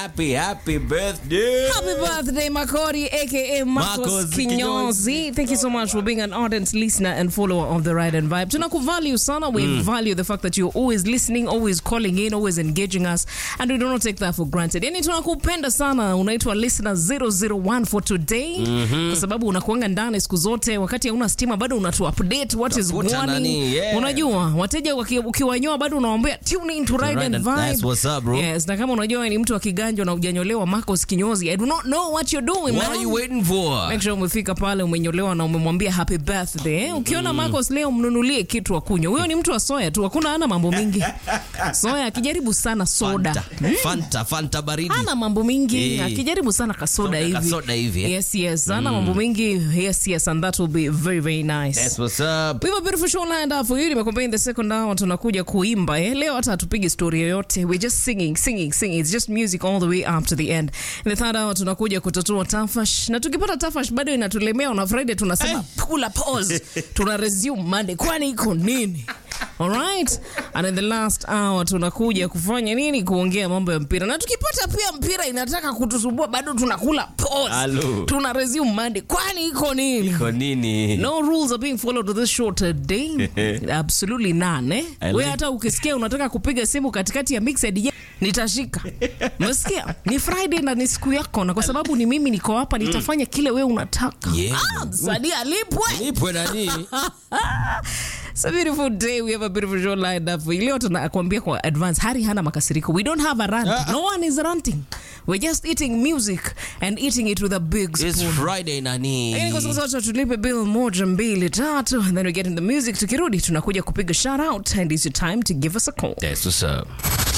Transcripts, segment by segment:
happy, happy birthday. Happy birthday, Makori, aka Marcos, Marcos Kinyozi. Thank you so much for being an ardent listener and follower of the Ride and Vibe. Tunakuvalue sana. We value the fact that you're always listening, always calling in, always engaging us, and we do not take that for granted. Yani tunakupenda sana. Unaitwa listener 001 for today kwa sababu unakuanga ndani siku zote, wakati hauna stima bado unatu update what is Utafuta going. nani, yeah. Unajua wateja waki- ukiwanyoa bado unawaambia tune in to Ride, Ride and and- Vibe. that's what's up, bro. Yes, na kama unajua wewe ni mtu wa kiganjo na ujanyolewa Marcos Kinyozi, I do not know what you're doing, What man. are you waiting for? Make sure umefika pale umenyolewa na umemwambia happy birthday. eh? Ukiona Marcos leo mnunulie kitu akunywa. Huyo ni mtu wa soya tu, hakuna ana mambo mingi. Soya akijaribu sana soda. Fanta, Fanta, Fanta baridi. Ana mambo mingi, Eh. akijaribu sana kasoda Soda, hivi. kasoda hivi, eh? Yes, yes. Ana mambo mingi. Yes, yes, and that will be very very nice. That's what's up. We have a beautiful show lined up for you. Nimekuambia in the second hour tunakuja kuimba eh. Leo hata hatupigi story yoyote. We're just singing, singing, singing. It's just music all the way up to the end. In the third hour tunakuja kutatua tafash. Na tukipata tafash bado inatulemea on a Friday tunasema kula pause. Tuna resume Monday. Kwani iko nini? Alright. And in the last hour tunakuja kufanya nini? Kuongea mambo ya mpira. Na tukipata pia mpira inataka kutusumbua bado tunakula pause. Hello. Tuna resume Monday. Kwani iko nini? Kwa nini? No rules are being followed with this show today. Absolutely none. Eh? I We like- hata ukisikia unataka kupiga simu katikati ya mixed ye, nitashika. Umesikia? Ni Friday na ni siku yako na kwa sababu ni mimi niko hapa nitafanya kile we unataka. Yeah. Ah, msanii alipwe. Nipwe nani? It's a beautiful day. We have a beautiful show lined up for you. Leo tunakwambia kwa advance, Hari hana makasiriko. We don't have a rant. Ah. No one is ranting. We're just eating music and eating it with a big It's spoon. Friday nani? Lakini kwa sasa wacha tulipe bill moja mbili tatu and then we get in the music tukirudi tunakuja kupiga shout out and it's your time to give us a call That's what's up.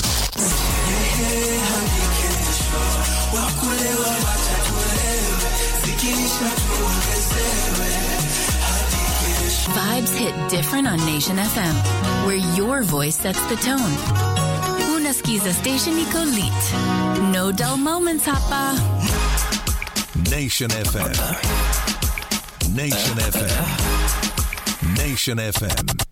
Vibes hit different on Nation FM, where your voice sets the tone. Unasikiza station iko lit. No dull moments, hapa. Nation FM. Nation FM. Nation FM.